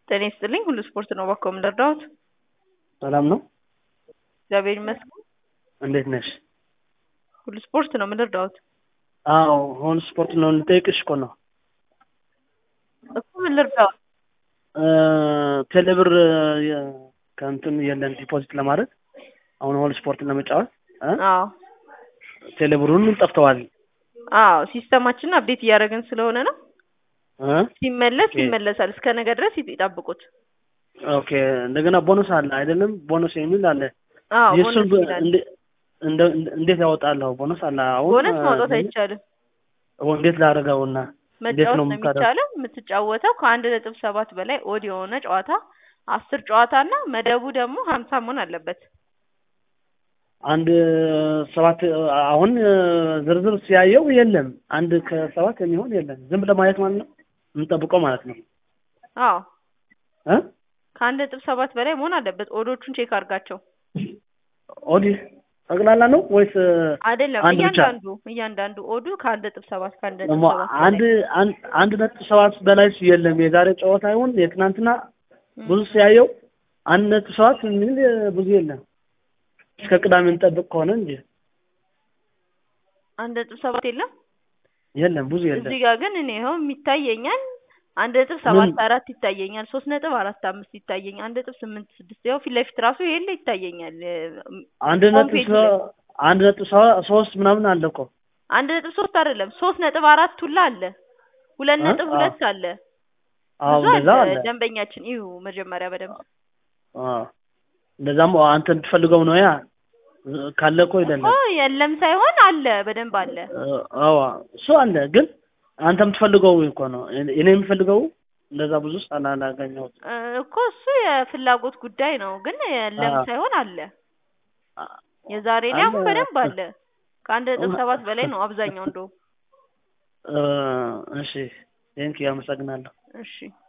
ጤና ይስጥልኝ ሁሉ ስፖርት ነው እባክዎ ምን ልርዳዎት? ሰላም ነው? እግዚአብሔር ይመስገን። እንዴት ነሽ? ሁሉ ስፖርት ነው ምን ልርዳዎት? አዎ ሁሉ ስፖርት ነው ልጠይቅሽ እኮ ነው። እኮ ምን ልርዳዎት? ቴሌብር ከእንትን የለን ዲፖዚት ለማድረግ አሁን ሁሉ ስፖርትን ለመጫወት እ አዎ ቴሌብር ሁሉም ጠፍተዋል። አዎ ሲስተማችንን አፕዴት እያደረግን ስለሆነ ነው። እ ሲመለስ ኦኬ። ይመለሳል። እስከ ነገ ድረስ ይጠብቁት። ኦኬ እንደገና ቦነስ አለ አይደለም? ቦነስ የሚል አለ። አዎ የእሱን ቦነስ ይላል። እንደ- እንደ- እንዴት ያወጣለሁ? ቦነስ አለ አሁን ቦነስ ማውጣት እ፣ አይቻልም። እንዴት ላደርገውና እንዴት መጫወት ነው ነው የምታደርገው? የሚቻለው። የምትጫወተው ከአንድ ነጥብ ሰባት በላይ ኦድ የሆነ ጨዋታ አስር ጨዋታ እና መደቡ ደግሞ ሀምሳ መሆን አለበት። አንድ ሰባት አሁን ዝርዝር ሲያየው የለም። አንድ ከሰባት የሚሆን የለም። ዝም ብለህ ማየት ማለት ነው የምንጠብቀው ማለት ነው አዎ እ ከአንድ ነጥብ ሰባት በላይ መሆን አለበት። ኦዶቹን ቼክ አድርጋቸው። ኦዲህ ጠቅላላ ነው ወይስ አይደለም አንድ ብቻ? እያንዳንዱ እያንዳንዱ ኦዱ ከአንድ ነጥብ ሰባት ከአንድ ነጥብ ደግሞ ሰባት አንድ በላይ አንድ አንድ ነጥብ ሰባት በላይ የለም። የዛሬ ጨዋታ ይሁን የትናንትና ም። ብዙ ሲያየው አንድ ነጥብ ሰባት የሚል ብዙ የለም። እስከ ቅዳሜ እንጠብቅ ከሆነ እንጂ አንድ ነጥብ ሰባት የለም። የለም ብዙ የለም። እዚህ ጋር ግን እኔ ይኸው የሚታየኛል አንድ ነጥብ ሰባት አራት ይታየኛል። ሶስት ነጥብ አራት አምስት ይታየኛል። አንድ ነጥብ ስምንት ስድስት ያው ፊት ለፊት ራሱ የለ ይታየኛል። አንድ ሆም ነጥብ ፔጅ ሰ- ላይ አንድ ነጥብ ሰ- ሶስት ምናምን አለ እኮ አንድ ነጥብ ሶስት አይደለም ሶስት ነጥብ አራት ሁላ አለ። ሁለት እ? ነጥብ አዎ ሁለት አለ። አዎ ብዙ እንደዛ አለ። አለ። ደንበኛችን ይሁ መጀመሪያ በደንብ አዎ እንደዛም አንተ የምትፈልገው ነው ያ ካለ እኮ እኮ ይደለም የለም ሳይሆን አለ በደንብ አለ። አዎ እሱ አለ ግን አንተ የምትፈልገው እኮ ነው እኔ እኔ የምፈልገው እንደዛ ብዙ ሳላላገኘሁት እ፣ እኮ እሱ የፍላጎት ጉዳይ ነው። ግን የለም አዎ ሳይሆን አለ። የዛሬ ላይ አሁን አለ በደንብ አለ። ከአንድ ነጥብ ሰባት በላይ ነው አብዛኛው እንደው እ፣ እሺ ቴንኪው አመሰግናለሁ እሺ